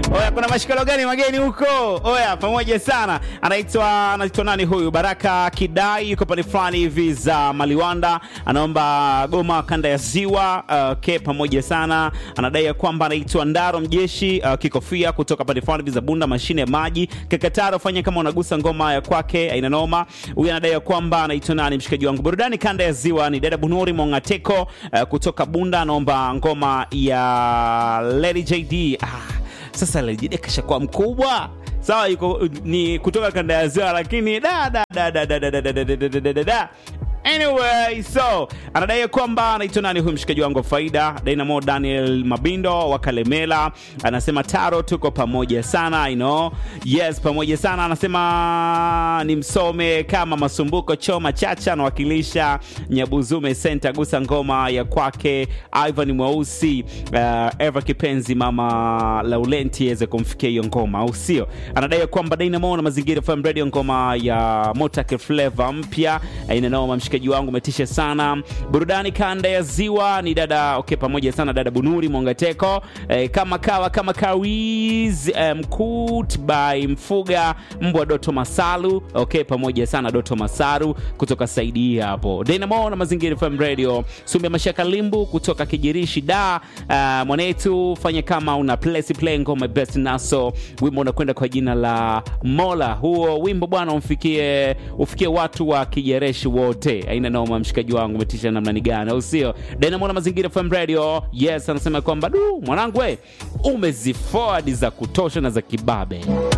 Oya, kuna mashikalo gani mageni huko? Oya, pamoja sana. Anaitwa anaitwa nani huyu? Baraka Kidai yuko pale fulani hivi za Maliwanda, anaomba goma kanda ya Ziwa. Uh, ke pamoja sana. Anadai ya kwamba anaitwa Ndaro Mjeshi uh, kikofia kutoka pale fulani hivi za Bunda, mashine ya maji. Kakataro, fanya kama unagusa ngoma ya kwake, aina noma. Huyu anadai ya kwamba anaitwa nani, mshikaji wangu burudani kanda ya Ziwa ni dada Bunuri Mongateko uh, kutoka Bunda, anaomba ngoma ya Lady JD. Ah, sasa Lady JD kashakuwa mkubwa sawa, yuko ni kutoka kanda ya Ziwa, lakini da da da da da da da da da da da da da da Anyway, so anadai kwamba anaitwa nani huyu mshikaji wangu wa faida Dynamo Daniel Mabindo wa Kalemela, anasema Taro, tuko pamoja sana you know. Yes, pamoja sana. Anasema ni msome kama Masumbuko Choma Chacha, anawakilisha Nyabuzume Center, gusa ngoma ya kwake Ivan Mweusi, uh, Eva Kipenzi, mama Laurenti aweze kumfikia hiyo ngoma, au sio? Anadai kwamba Dynamo na Mazingira FM Radio, ngoma ya Motake Flavor mpya inanoma mshikaji wangu umetisha sana. Burudani kanda ya Ziwa ni dada okay, pamoja sana dada Bunuri Mongateko eh, kama kawa kama kawiz eh, mkut by Mfuga mbwa Doto Masalu okay, pamoja sana Doto Masaru kutoka Saidi hapo Dynamo na Mazingira FM Radio. Sumbe Mashaka Limbu kutoka Kijirishi da uh, mwanetu fanya kama una place play ngoma best naso wimbo unakwenda kwa jina la Mola. Huo wimbo bwana umfikie ufikie watu wa Kijereshi wote aina noma, mshikaji wangu umetisha namna ni gani, au sio? Dynamo na Mazingira FM Radio. Yes, anasema kwamba du mwanangu, we umeziforward za kutosha na za kibabe.